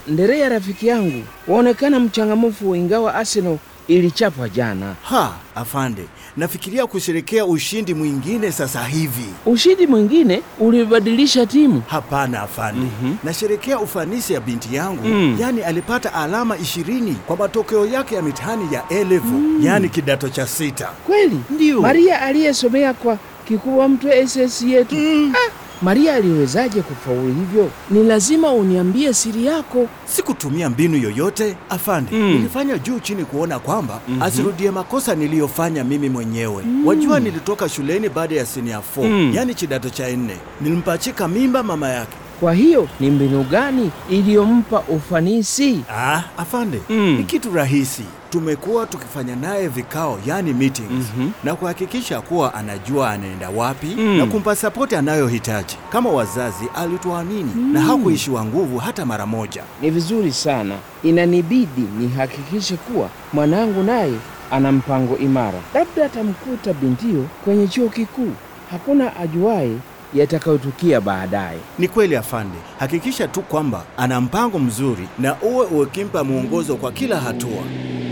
Nderea rafiki yangu, waonekana mchangamfu ingawa Arsenal ilichapwa jana. Ha, afande, nafikiria kusherekea ushindi mwingine sasa hivi. Ushindi mwingine ulibadilisha timu. Hapana afande, nasherekea ufanisi ya binti yangu Mm. yaani alipata alama ishirini kwa matokeo yake ya mitihani ya A-level yaani kidato cha sita. Kweli? Ndio. Maria aliyesomea kwa kikubwa mtwe SS yetu. Ah, Maria aliwezaje kufaulu hivyo? Ni lazima uniambie siri yako. Sikutumia mbinu yoyote afande, Mm. nilifanya juu chini kuona kwamba asirudie makosa niliyofanya mimi mwenyewe. Wajua, nilitoka shuleni baada ya senior 4 Mm. yaani kidato cha nne, nilimpachika mimba mama yake. Kwa hiyo ni mbinu gani iliyompa ufanisi? Ah, afande, Mm. ni kitu rahisi. Tumekuwa tukifanya naye vikao, yani meetings, na kuhakikisha kuwa anajua anaenda wapi Mm. na kumpa sapoti anayohitaji. Kama wazazi, alituamini na hakuishiwa nguvu hata mara moja. Ni vizuri sana. Inanibidi nihakikishe kuwa mwanangu naye ana mpango imara. Labda atamkuta bintio kwenye chuo kikuu. Hakuna ajuaye yatakayotukia baadaye. Ni kweli afande, hakikisha tu kwamba ana mpango mzuri na uwe ukimpa mwongozo kwa kila hatua.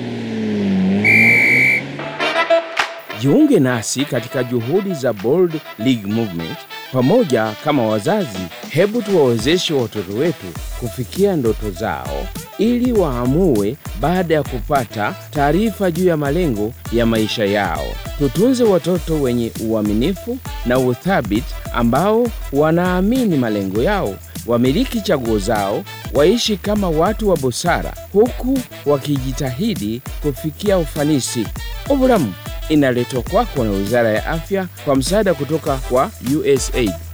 Jiunge nasi katika juhudi za Bold League Movement. Pamoja kama wazazi, hebu tuwawezeshe watoto wetu kufikia ndoto zao ili waamue baada ya kupata taarifa juu ya malengo ya maisha yao. Tutunze watoto wenye uaminifu na uthabiti ambao wanaamini malengo yao, wamiliki chaguo zao, waishi kama watu wa busara huku wakijitahidi kufikia ufanisi. Oburamu inaletwa kwako na Wizara ya Afya kwa msaada kutoka kwa USAID.